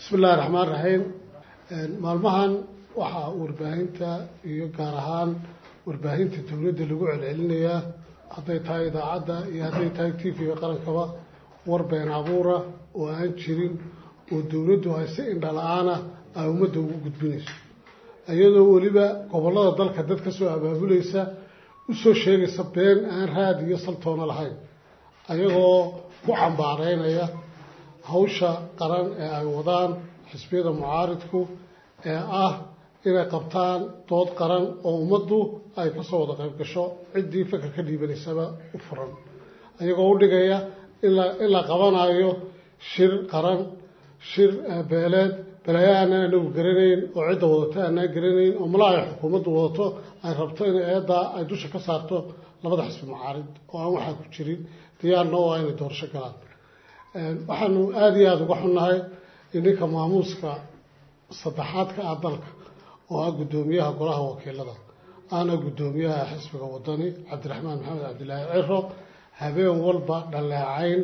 bismi illahi raxmaan raxiim maalmahan waxaa warbaahinta iyo gaar ahaan warbaahinta dowladda lagu celcelinayaa hadday tahay idaacadda iyo hadday tahay t v-ga qarankaba war been abuura oo aan jirin oo dowladdu ay si indha la-aana ay ummadda ugu gudbinayso iyadoo weliba gobollada dalka dad ka soo abaabulaysa usoo sheegaysa been aan raad iyo saltoona lahayn ayagoo ku cambaareynaya hawsha qaran ee ay wadaan xisbiyada mucaaridku ee ah inay qabtaan dood qaran oo ummaddu ay kasoo wada qayb gasho ciddii fikir ka dhiibanaysaba u furan ayagoo u dhigaya in la qabanayo shir qaran shir beeleed balaayo aanaan anagu garanayn oo cidda wadato aanaan garanayn oo malaa ay xukuumaddu wadato ay rabto in eeddaa ay dusha ka saarto labada xisbi mucaarid oo aan waxaa ku jirin diyaarna oo inay doorasho galaan waxaanu aada iyo aada uga xunnahay in ninka maamuuska saddexaadka ah dalka oo ah guddoomiyaha golaha wakiilada aana guddoomiyaha xisbiga wadani cabdiraxmaan maxamed cabdilaahi ciro habeen walba dhaleecayn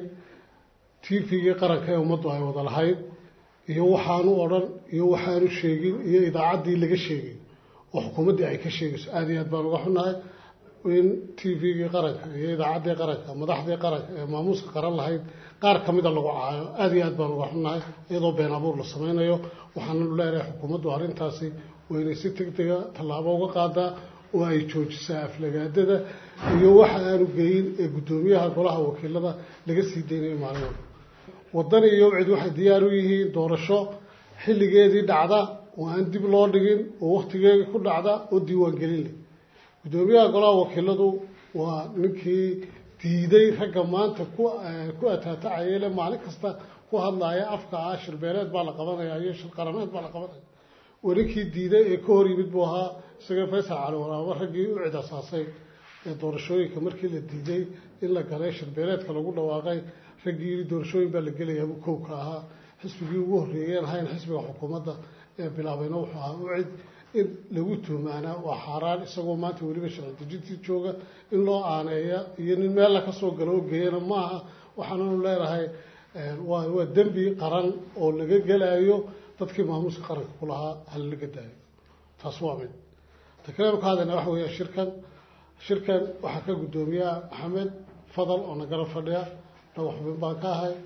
t v-gii qaranka ee ummaddu ay wada lahayd iyo waxaanu odhan iyo waxaanu sheegin iyo idaacaddii laga sheegay oo xukuumaddii ay ka sheegayso aada iyo aad baan uga xunnahay in t v-gii qaranka iyo idaacaddii qaranka madaxdii qaranka ee maamuuska qaran lahayd qaar ka mida lagu caayo aada iyo aad baan uga xunnahay iyadoo been abuur la samaynayo waxaananu leenahay xukuumaddu arrintaasi waa inay si deg dega tallaabo uga qaadaa oo ay joojisaa aflagaadada iyo waxa aanu geyin ee guddoomiyaha golaha wakiilada laga sii daynayo maalin walba waddani iyo cid waxay diyaar u yihiin doorasho xilligeedii dhacda oo aan dib loo dhigin oo wakhtigeedii ku dhacda oo diiwaangelin leh guddoomiyaha golaha wakiiladu waa ninkii diiday ragga maanta ku ku ataatacaya le maalin kasta ku hadlaaya afka ah shirbeeleed baa la qabanaya iyo shir qarameed baa la qabanaya waa ninkii diiday ee ka hor yimid buu ahaa isaga faysal cali waraabo raggii u cid asaasay ee doorashooyinka markii la diiday in la galay shirbeeleedka lagu dhawaaqay raggii yidhi doorashooyin baa la gelayaabuu kowka ahaa xisbigii ugu horreeyeen ahayn xisbiga xukuumadda ee bilaabayna wuxuu ahaa u cid in lagu tuhmaanaa waa xaaraan isagoo maanta weliba sharci dejintii jooga in loo aaneeya iyo nin meel la ka soo galo oo geeyana maaha waxaananu leenahay waa waa dembi qaran oo laga gelaayo dadkii maamuuska qaranka ku lahaa hala laga daayo taas waa mid ta kaleenu ka hadlayna waxa weeya shirkan shirkan waxaa ka guddoomiyaa maxamed fadal oo nagala fadhiya dhaba xubin baan ka ahay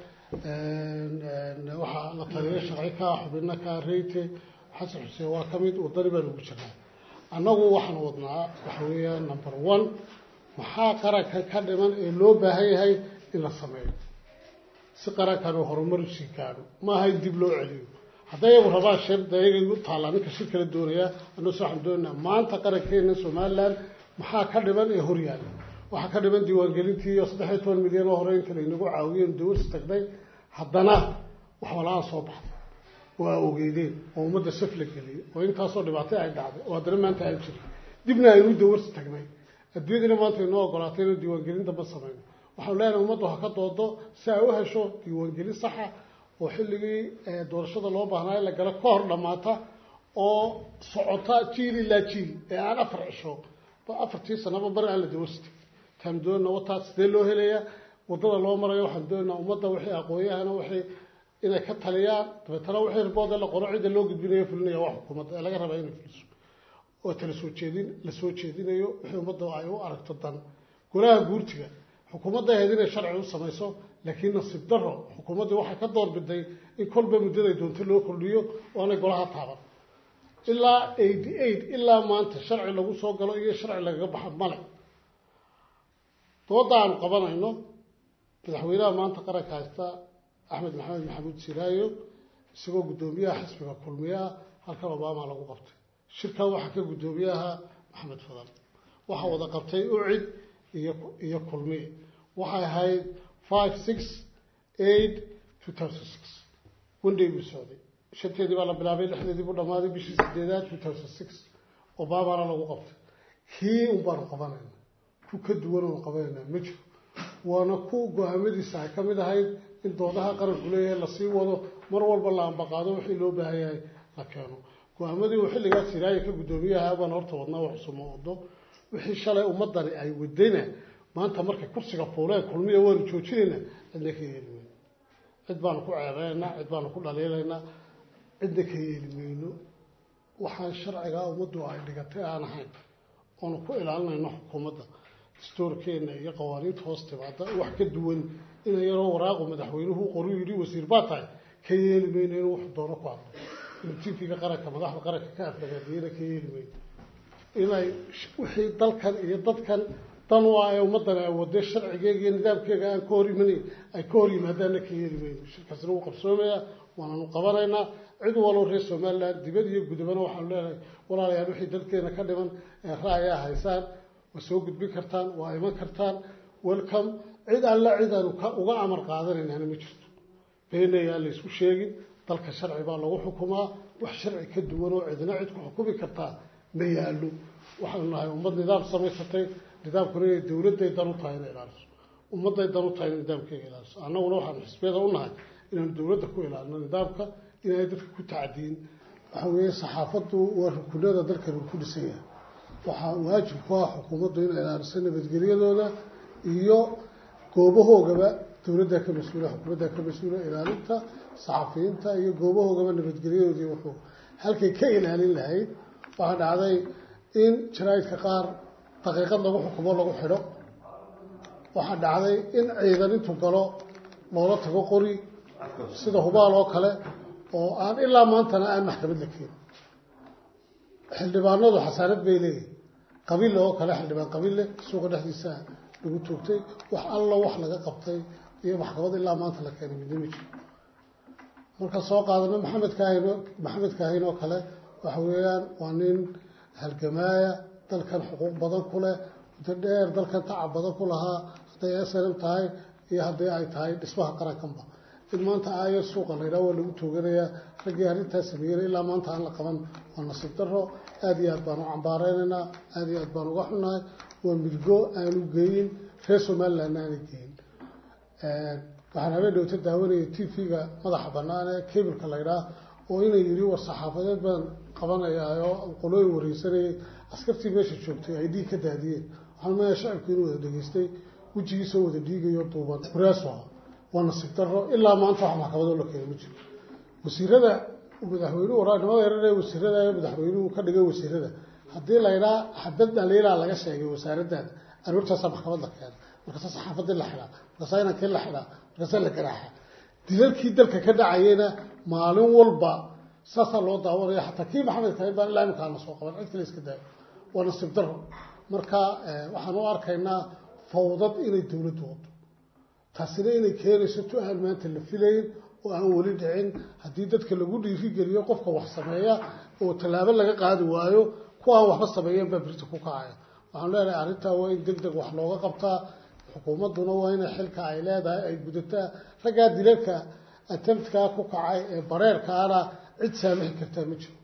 waxaa la taliya sharci ka ah xubinna ka reyte xasan xuseen waa ka mid wadani baan ugu jirnaa annagu waxaan wadnaa waxa weeyaan number one maxaa qarankan ka dhiman ee loo baahan yahay in la sameeyo si qarankan uu horumar usii gaadho maaha in dib loo celiyo hadday iyagu rabaan shir dee iyagay u taallaa ninka shir kala doonaya annase waxaan doonaynaa maanta qarankeena somaliland maxaa ka dhiman ee horyaala waxaa ka dhiman diiwaangelintii iyo saddex iyo toban milyan oo hore inta laynagu caawiyeen dawarsi tagnay haddana wax walaa soo baxday waa ogeydeen oo ummadda saf la geliyey oo intaasoo dhibaatay ay dhacday oo haddana maanta aan jirin dibna aynu dawarsi tagnay adduunyadina maanta inoo ogolaatay inuu diiwaangelin damba samayno waxaanu leenahay ummaddu ha ka doodo si ay u hesho diiwaangelin saxa oo xilligii doorashada loo baahnaayo la galo ka hor dhammaata oo socota jiil ilaa jiil ee aan afar cisho afartii sanaba bari aan la dawarsi tagin taanu doonana wataa sidee loo helayaa waddada loo marayo waxaan doonaynaa ummadda wixii aqoon-yahana wixii inay ka taliyaan dabeetana wixii ribood ee la qoro cidda loo gudbinayo fulinaya waa xukuumadda ee laga rabaa inay fuliso oo tala soo jeedin la soo jeedinayo wixii ummadda ay u aragto dan golaha guurtiga xukuumadda ahayd inay sharci u samayso laakiin nasiib daro xukuumaddii waxay ka doorbiday in kolba muddaday doonto loo kordhiyo oo aanay golaha taaban ilaa eighty eight ilaa maanta sharci lagu soo galo iyo sharci lagaga baxa male dooda aanu qabanayno madaxweynaha maanta qaranka haysta axmed maxamed maxamuud siraayo isagoo guddoomiyaha xisbiga kulmiyaa halkan obama lagu qabtay shirkan waxaa ka guddoomiyaha maxamed fadal waxaa wada qabtay ucid iyo iyo kulmiye waxay ahayd five six eight two thousand six one day buu socday shanteedii baa la bilaabay lixdeedii buu dhammaaday bishii sideedaad two thousand six obamana lagu qabtay kii un baanu qabanayna ku ka duwan oonu qabanayna ma jiro waana ku go-aamadiisa ay ka mid ahayd in doodaha qaranku leeyahay lasii wado mar walba la ambaqaado wixii loo baahan yahay la keeno go-aamadii uu xilligaas siraayo ka guddoomiyaha baan horta wadnaa wax cusuma wado wixii shalay ummadani ay wadayna maanta markay kursiga fuuleen kulmiya waanu joojinayna cidna ka yeeli weyne cid baanu ku ceebeynaynaa cid baanu ku dhaliilaynaa cidna ka yeeli mayno waxaan sharcigaa ummaddu ay dhigatay aan ahayn oonu ku ilaalinayno xukuumadda dastuurkeenna iyo qawaaniinta hoos timaada wax ka duwan ina yaroo waraaqu madaxweynuhu qoru yidhi wasiir baa tahay ka yeeli mayno inuu wuxuu doono ku hadlo inuu tifiga qaranka madaxda qaranka ka aflagaadiyana ka yeeli mayno inay wixii dalkan iyo dadkan dan u ah ee ummaddani ay wadee sharcigeega iyo nidaamkeega aan ka hor imanayn ay ka hor yimaadaanna ka yeeli mayno shirkaasna wuu qabsoomayaa waananu qabanaynaa cid waloo reer somaliland dibad iyo gudubana waxaanu leenahay walaalayaal wixii dalkeena ka dhiman ee ra'ayaa haysaan waa soo gudbin kartaan waa iman kartaan welcome cid alla cid aanu uga amar qaadanaynaana ma jirto beenayaan la isku sheegin dalka sharci baa lagu xukumaa wax sharci ka duwan oo cidna cid ku xukumi kartaa ma yaallo waxaanu nahay ummad nidaam samaysatay nidaamkuna inay dowladday dan u tahay inay ilaaliso ummadday dan u tahay inay nidaamkeega ilaaliso annaguna waxaanu xisbiyada u nahay inaanu dowladda ku ilaalino nidaamka inay dadka ku tacdiin waxa weeye saxaafaddu waa rukunada dalkan uu ku dhisan yahay waxaa waajib ku ah xukuumaddu inay ilaaliso nabadgelyadooda iyo goobahoogaba dowladdaa ka mas-uula xukuumaddaa ka mas-uula ilaalinta saxafiyiinta iyo goobahoogaba nabadgelyadoodii wuxuu halkay ka ilaalin lahayd waxaa dhacday in jaraa'idka qaar daqiiqad lagu xukumo lagu xidho waxaa dhacday in ciidan intuu galo loola tago qori sida hubaal oo kale oo aan ilaa maantana aan maxkamad la keenin xildhibaanadu xasaanad bay leeyihin qabiille oo kale xildhibaan qabiille suuqa dhexdiisa lagu toogtay wax allo wax laga qabtay iyo maxkamad ilaa maanta la keenay midna ma jiro marka soo qaadano maxamed kaahin maxamed kaahin oo kale waxa weeyaan waa nin halgamaaya dalkan xuquuq badan ku leh muddo dheer dalkan tacab badan ku lahaa hadday snm tahay iyo haddii ay tahay dhismaha qarankanba in maanta aayo suuqa la yidhaha waa lagu tooganayaa raggii arrintaas sameeyena ilaa maanta aan la qaban waa nasiib daro aada iyo aad baan u cambaareynayna aada iyo aad baan uga xunnahay waa midgo aanu geyin reer somalilandna aanay geyin waxaan habeen dhowta daawanayay t v-ga madaxa bannaan ee cableka la ydhaah oo inay yidhi war saxaafadeed baan qabanayaa oo qolooyin wareysanayay askartii meesha joogtay ay dhiig ka daadiyeen waxaan maya shacabku inuu wada dhegeystay wejigiisoo wada dhiigayo duuban reeso waa nasiib daro ilaa maanta wax maxkamadoo la keena ma jiro wasiirada madaxweynuhu waraanimada yararee wasiirada madaxweynuhu ka dhigay wasiirada haddii la ydhaa xabad dhaliilaa laga sheegay wasaaradaada aroortaasaa maxkamad la keena markaasaa saxaafadii la xidhaa markaasaa inankii la xidhaa markaasaa la garaaxa dilalkii dalka ka dhacayena maalin walba saasaa loo daawanaya xataa kii maxamed kahin baan ilaa imika ana soo qaban cid kale iska daayo waa nasiib daro marka waxaan u arkaynaa fawdad inay dowladdu wado taasina inay keenayso tu aan maanta la filayn oo aan weli dhicin haddii dadka lagu dhiirigeliyo qofka wax sameeya oo tallaabo laga qaadi waayo kuwa aan waxba sameeyeen baa birta ku kacaya waxaan leenahay arrintaa waa in deg deg wax looga qabtaa xukuumadduna waa inay xilka ay leedahay ay gudataa raggaa dilalka atemptkaa ku kacay ee bareerkaana cid saamixi kartaa ma jiro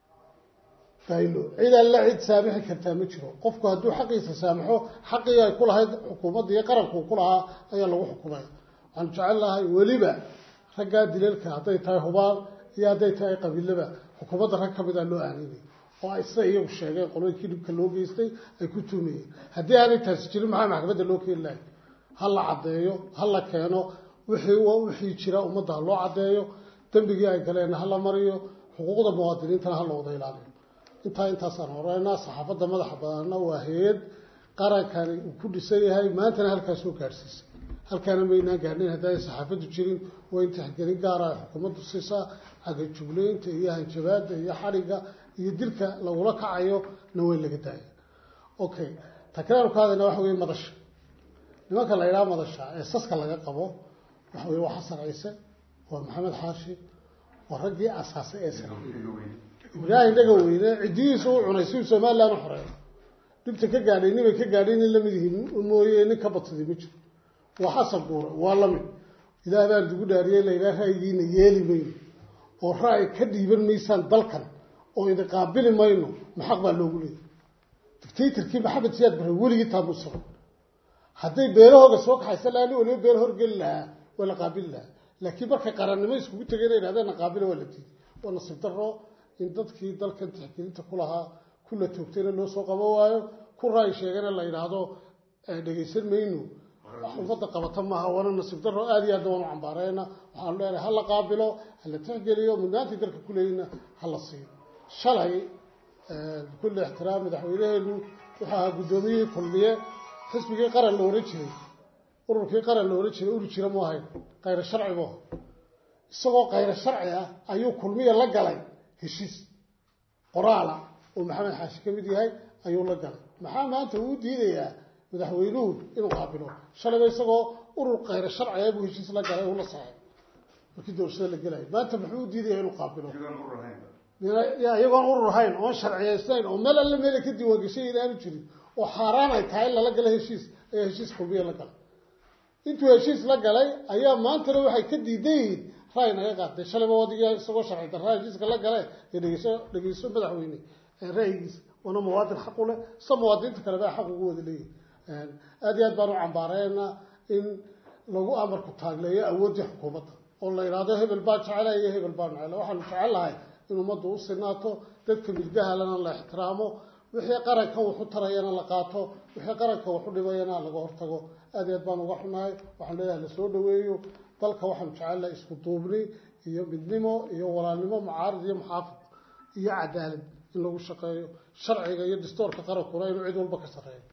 faylo cid alla cid saamixi kartaa ma jiro qofku hadduu xaqiisa saamaxo xaqii ay ku lahayd xukuumadda iyo qaranku ku lahaa ayaa lagu xukumaya waxaan jecel lahay weliba raggaa dilalka hadday tahay hubaal iyo hadday tahay qabiilaba xukuumadda rag ka mida loo aaninay oo ay sida iyagu sheegeen qolooyinkii dhibka loo geystay ay ku tuumayeen haddii aanay taasi jirin maxaa maxkamadda loo keeni lahay ha la caddeeyo ha la keeno wixii wixii jira ummadda ha loo caddeeyo dembigii ay galeenna ha la mariyo xuquuqda muwaadiniintana ha la wada ilaaliyo intaa intaasaan horeynaa saxaafadda madaxa badanna waa hay-ad qarankani uu ku dhisan yahay maantana halkaas soo gaadhsiisay halkaana maynaan gaadhin haddaanay saxaafaddu jirin waa in tixgelin gaara ay xukuumaddu siisaa cagajugleynta iyo hanjabaadda iyo xadhigga iyo dilka lagula kacayo na weyn laga daaya okay takraar ka hadayna waxa weye madasha nimanka la yidhaha madasha ee saska laga qabo waxa weye waa xasan ciise waa maxamed xaashi waa raggii asaasay ee sira ibraahim dhaga weyne ciddihiisa u cunay si somaliland u xoreeyo dhibta ka gaadhay nimay ka gaadhay nin lamid yihiin mooye nin ka badsaday ma jiro waa xasan buure waa lamid ilaah baan dugu dhaariyey laydhaha ra'yigiina yeeli mayno oo ra'yi ka dhiiban maysaan dalkan oo idin qaabili mayno maxaq baa loogu leeyay dictatorkii maxamed siyaad bare weligii taabuu sabay hadday beelahooga soo kaxaysa lahaa nin waliba beela horgeli lahaa waa la qaabili lahaa laakiin markay qarannimo iskugu tegeen yidhahdeen na qaabila waa la diiday waa nasiib daro in dadkii dalkan tixgelinta ku lahaa kula toogtayna loo soo qabo waayo ku ra'yi sheegana la yidhaahdo dhegaysan mayno wax ummadda qabata maaha waana nasiib daro aada iyo aad waanu cambaareyna waxaanu leenahay hala qaabilo hala tixgeliyo mudnaantii dalka kuleyna hala siiyo shalay bikulli ixtiraam madaxweyneheenu wuxuu ahaa guddoomiyihii kulmiye xisbigii qaran la ohan jiray ururkii qaran la ohan jiray urur jira mu ahayn kayro sharci bu aha isagoo kayro sharci ah ayuu kulmiya la galay heshiis qoraala oo maxamed xaashi ka mid yahay ayuu la galay maxaa maanta uu diidayaa madaxweynuhu inuu qaabilo shalayba isagoo urur kayro sharciga buu heshiis la galay uu la saxay markii doorashada la gelayo maanta muxuu u diidaya inuu qaabilo iyagoon urur ahayn oon sharciyaysnayn oo meel alle meela ka diiwaangashay inaanu jirin oo xaaraan ay tahay in lala gala heshiis ayaa heshiis kulmiya la galay intuu heshiis la galay ayaa maantana waxay ka diidan yihiin ray naga qaatay shalayba wadiga isagoo sharci darraa heshiiska la gale ee dhegeyso dhegeyso madaxweyne ra'yigiisa waana muwaadin xaq u leh sa muwaadiniinta kale baa xaq ugu wada leeyihi aada iyo aad baan u cambaareynaa in lagu amarku taagleeyo awooddii xukuumadda oo la yidhaahdo hebel baa jecela iyo hebel baa necela waxaanu jecel lahay in ummaddu u sinaato dadka milgahalana la ixtiraamo wixii qarankan waxu tarayana la qaato wixii qaranka waxu dhibayana laga hortago aad iyo aad baan uga xunahay waxaan leeyahay lasoo dhaweeyo dalka waxaanu jecelnahay isku duubni iyo midnimo iyo walaalnimo mucaarid iyo muxaafid iyo cadaalad in lagu shaqeeyo sharciga iyo dastoorka qarankuna inuu cid walba ka sarreeyo